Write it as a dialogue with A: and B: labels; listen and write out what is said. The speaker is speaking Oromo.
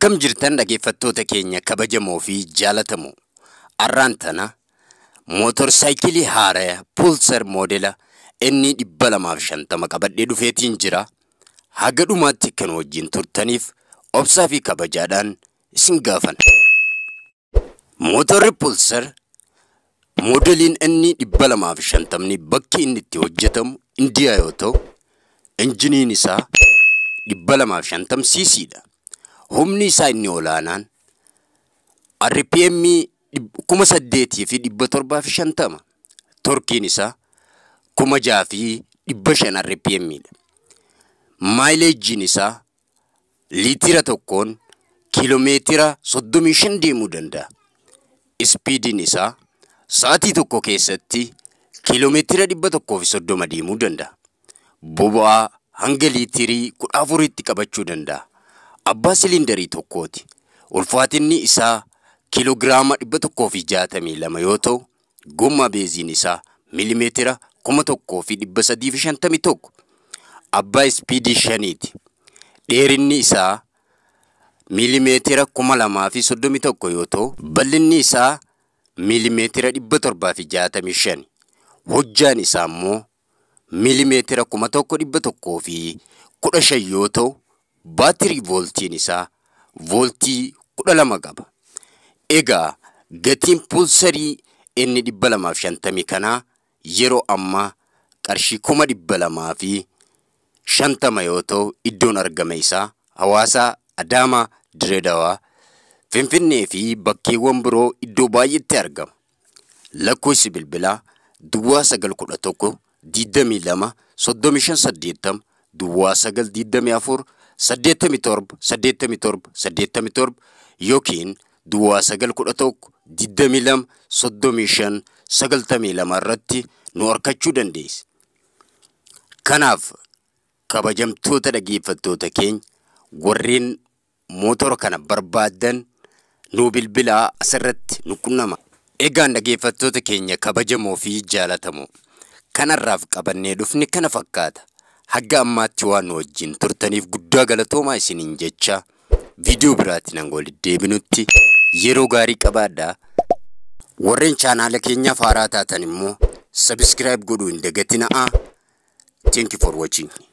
A: Akkam jirtan dhaggeeffattoota keenya kabajamoo fi jaalatamoo arraan tana mootorsaayikilii haaraa pulsar moodela inni dhibba lamaaf shantama qabadhee dhufeetiin jira. Haga dhumaatti kan wajjin turtaniif obsaa fi kabajaadhaan isin gaafan. Mootorri pulsar moodeliin inni dhibba lamaaf shantamni bakki inni itti hojjetamu indiyaa yoo ta'u injiniin isaa dhibba lamaaf shantam siisiidha. Humni isaa inni olaanaan RPM kuma saddeetii fi dhibba torbaa fi shantama. Torkiin isaa kuma jaha fi dhibba shan RPMidha. Maayileejiin isaa liitira tokkoon kiiloomeetira soddomii shan deemuu danda'a. Ispiidiin isaa sa'atii tokko keessatti kiiloomeetira dhibba tokkoo fi soddoma deemuu danda'a. Boba'aa hanga liitirii kudha afuritti qabachuu danda'a. Abbaa siliindarii tokkooti. Ulfaatinni isaa kiiloogiraama dhibba tokkoo fi jaatamii lama yoo ta'u, gommaa beeziin isaa miilimeetira kuma tokkoo fi dhibba sadii fi shantamii tokko. Abbaa ispiidii shaniiti. Dheerinni isaa miilimeetira kuma lamaa fi soddomii tokko yoo ta'u, bal'inni isaa miilimeetira dhibba torbaa fi jaatamii shani. Hojjaan isaa immoo miilimeetira kuma tokko dhibba tokkoo fi kudha shan yoo ta'u, baatirii vooltiin isaa vooltii kudha lama qaba. Egaa gatiin pulsarii inni dhibba lamaaf shantamii kanaa yeroo ammaa qarshii kuma dhibba lamaa fi shantama yoo ta'u iddoon argama isaa hawaasaa Adaamaa Direedawaa Finfinnee fi bakkeewwan biroo iddoo baay'eetti argama. Lakkoofsi bilbilaa Duwwaa sagal kudha tokko digdamii lama soddomii shan saddeettama Duwwaa sagal digdamii afur saddeettamii torba saddeettamii torba saddeettamii torba yookiin Duwwaa sagal kudha tokko digdamii lama soddomii shan sagaltamii lama irratti nu argachuu dandeessi. Kanaaf kabajamtoota dhaggeeffattoota keenya warreen mootora kana barbaadan nu bilbilaa asirratti nu qunnama. Egaan dhaggeeffattoota keenya kabajamoo fi jaalatamoo kanarraaf qabannee dhufni kana fakkaata. Hagga ammaatti waan nu wajjin turtaniif guddaa galatoomaa isiniin jecha viidiyoo biraatiin hanga walitti deebinutti yeroo gaarii qabaadhaa. Warreen chaanaala keenyaaf haaraa taatan immoo sabiskiraayib godhuu hin dagatinaa. Thank you for watching.